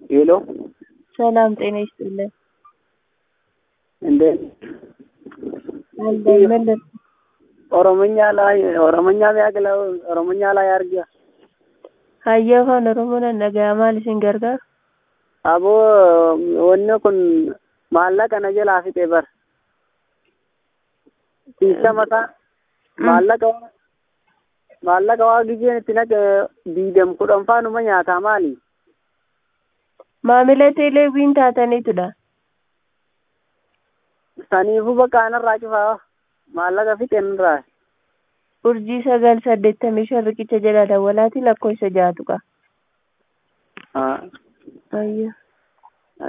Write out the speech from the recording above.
ሄሎ ሰላም ጤና ይስጥልን። እንዴት አለን መለስ ኦሮምኛ ላይ ኦሮምኛ ቢያግለው ኦሮምኛ ላይ አርጋ hayyee afaan oromoon nagayaa maal isin gargaara aboo wanni kun maallaqa na jalaa fixe bar tiisa mataa maallaqa maallaqa waa gijeen itti naqe diidam kudhanfaanuma nyaataa maali maamila teeleewwiin taataniitudha saniifuu bakka anarraa cufaa maallaqa fixeen irraa urjii sagal saddeettamii shan riqicha jala dawwalaati lakkoofsa jaatu qaba haa ayya